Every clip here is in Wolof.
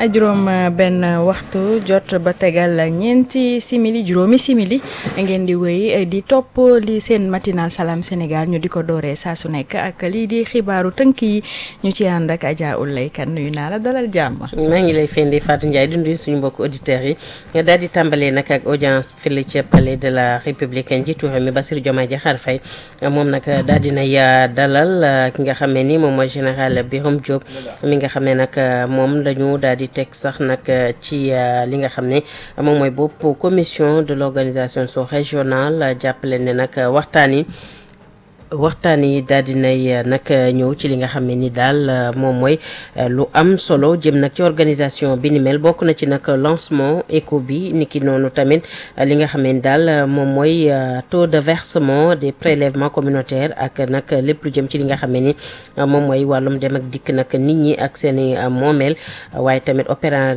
juróom benn waxtu jot ba tegal ñeenti simili juróomi simili ngeen di wéy di topp li seen matinal Salam Sénégal ñu di ko dooree saa su nekk ak lii di xibaaru tënk yi ñu ci ànd ak Adja Oulay Kane nuyu naa la dalal jàmm. maa ngi lay fendi Fatou Ndiaye di nuyu suñu mbokku auditeurs yi daal di tàmbalee nag ak audience fële ca palais de la république njiitu réew mi Bassirou Diomaye Diakhar Faye moom nag daal di nay dalal ki nga xam ne ni moom mooy général Birame Diop mi nga xam ne nag moom la ñu daal di teg sax nag ci li nga xam ne moom mooy bopp commission de l'organisation sous-régionale jàppale ne nag waxtaan yi waxtaan yi daal di nay nag ñëw ci li nga xam ne ni daal moom mooy lu am solo jëm nag ci organisation bi ni mel bokk na ci nag lancement éco bi niki noonu tamit li nga xam ne ni daal moom mooy taux de versement des prélèvements communautaires ak nag lépp lu jëm ci li nga xam ne ni moom mooy wàllum dem ak dikk nag nit ñi ak seen i moomeel waaye tamit opéra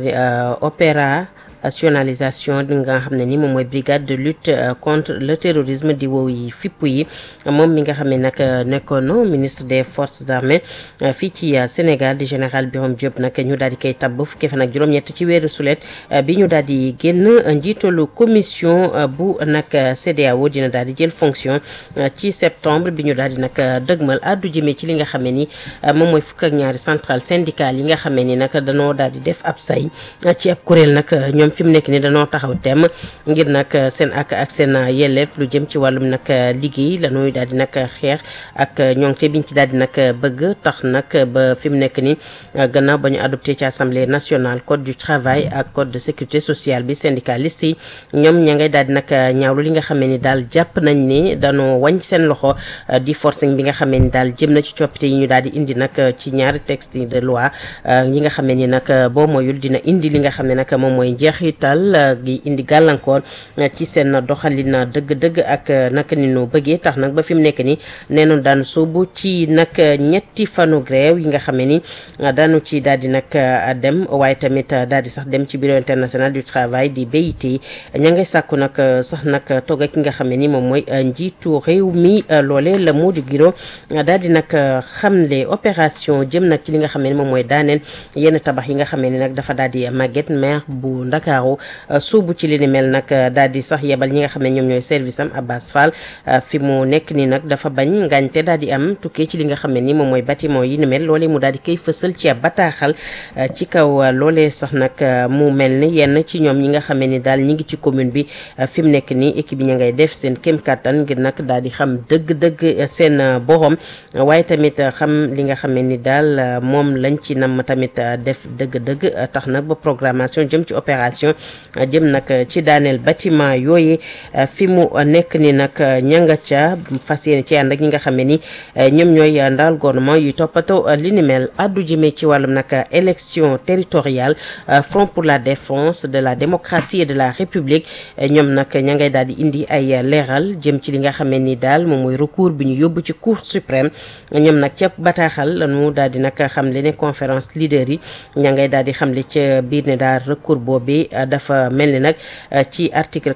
opéra nationalisation bi nga xam ne ni moom mooy brigade de lutte contre le terrorisme di wow yi fipp yi moom mi nga xam ne nag nekkoon ministre des forces armées fii ci Sénégal di général Birame Diop nag ñu daal di koy tabb fukki fan ak juróom-ñett ci weeru sulet bi ñu daal di génn njiitalu commission bu nag CEDEAO dina daal di jël fonction ci septembre bi ñu daal di nag dëgmal addu jëmee ci li nga xam ne ni moom mooy fukk ak ñaari centrale syndicale yi nga xam ne ni nag danoo daal di def ab say ci ab kuréel nag ñoom fi mu nekk ni dañoo taxaw tem ngir nag seen ak ak seen yelleef lu jëm ci wàllum nag liggéey la ñuy daal di nag xeex ak ñoŋte biñ ci daal di nag bëgg tax nag ba fi mu nekk ni gannaaw ba ñu adopté ci assemblée nationale code du travail ak code de sécurité sociale bi syndicaliste yi ñoom ña ngay daal di nag ñaawlu li nga xamee ni daal jàpp nañ ni dañoo wañ seen loxo di forcing bi nga xamee ni daal jëm na ci coppite yi ñu daal di indi nag ci ñaari texte de loi yi nga xamee ni nag boo moyul dina indi li nga xam ne nag moom mooy njeex ital gi indi gàllankoor ci seen doxalin dëgg-dëgg ak naka ni ñu bëggee tax nag ba fi mu nekk ni nee nañu daan soobu ci nag ñetti fanu grève yi nga xam ne ni daanu ci daal di nag dem waaye tamit daal di sax dem ci bureau international du travail di BIT ña ngay sàkku nag sax nag toog ak ki nga xam ne ni moom mooy njiitu réew mi loole la Mody Guiro daal di nag xamle opération jëm nag ci li nga xam ne ni moom mooy daaneel yenn tabax yi nga xam ne ni nag dafa daal di màgget maire bu Ndakaaru suubu ci li ni mel nag daal di sax yebal ñi nga xam ne ñoom ñooy service am Abbas Fall fi mu nekk ni nag dafa bañ ngaañte daal di am tukkee ci li nga xam ne ni moom mooy bâtiment yi ni mel loolee mu daal di koy fësal ci ab bataaxal ci kaw loolee sax nag mu mel ni yenn ci ñoom ñi nga xam ne ni daal ñi ngi ci commune bi fi mu nekk nii équipe bi ña ngay def seen kéem kattan ngir nag daal di xam dëgg-dëgg seen borom waaye tamit xam li nga xam ne ni daal moom lañ ci nam tamit def dëgg-dëgg tax nag ba programmation jëm ci opération jëm nag ci daaneel bâtiment yooyu fi mu nekk ni nag ñanga ca fas yéene ci ànd ak ñi nga xam ne ni ñoom ñooy ndaal gouvernement yu toppatoo li ni mel addu jëmee ci wàllum nag élection territoriale front pour la défense de la démocratie et de la république ñoom nag ña ngay daal di indi ay leeral jëm ci li nga xam ne ni daal moom mooy recours bi ñu yóbbu ci cour suprême ñoom nag ca bataaxal lañu daal di nag xam le ne conférence leader yi ña ngay daal di xam le ca biir ne daal recours boobu dafa mel ni nag ci article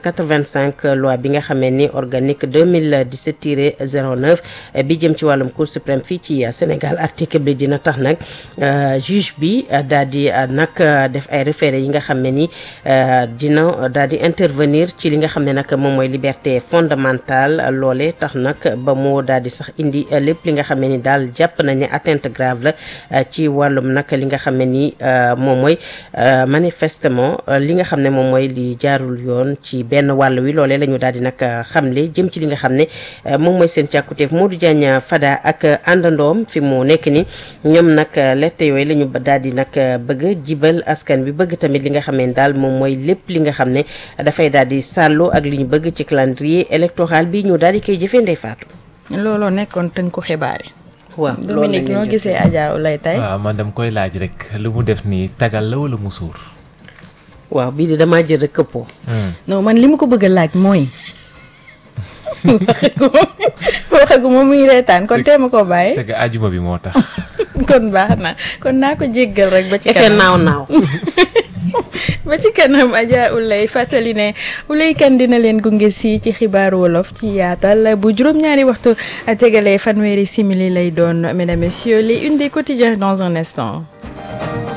85 loi bi nga xamee ni organique 2017 tiré 09 bi jëm ci wàllum cour suprême fii ci Sénégal article bi dina tax nag juge bi daal di nag def ay référé yi nga xam ne ni dina daal di intervenir ci li nga xam ne nag moom mooy liberté fondamentale loole tax nag ba mu daal di sax indi lépp li nga xam ne ni daal jàpp nañ ne atteinte grave la ci wàllum nag li nga xam ne ni moom mooy manifestement li nga xam ne moom mooy li jaarul yoon ci benn wàll wi loolee la ñu daal di nag xamle jëm ci li nga xam ne moom mooy seen càkkutéef Modou Diagne Fada ak àndandoom fi mu nekk ni ñoom nag lette yooyu la ñu daal di nag bëgg jibal askan bi bëgg tamit li nga xam ne daal moom mooy lépp li nga xam ne dafay daal di sàlloo ak li ñu bëgg ci calendrier électoral bi ñu daal di koy jëfee ndey faatu looloo nekkoon tënku xibaar yi. waaw Dominique noo gisee Adja lay tey. waaw man dama koy laaj rek lu mu def nii tagal la wala mu suur. waaw bii de damaa jël rek këppoo. non man li ma ko bëgg a laaj mooy. waxaguma muy reetaan kon tee ma koo bàyyi. c'est que ajuma bi moo tax. kon baax na kon naa ko jéggal rek. ba ci effet naaw naaw. ba ci kanam Adja Oulay fàttali ne Oulay Kane dina leen gunge si ci xibaaru wolof ci yaatal bu juróom-ñaari waxtu tegalee fanweeri simili lay doon mesdames messieurs les une des quotidiens dans un instant.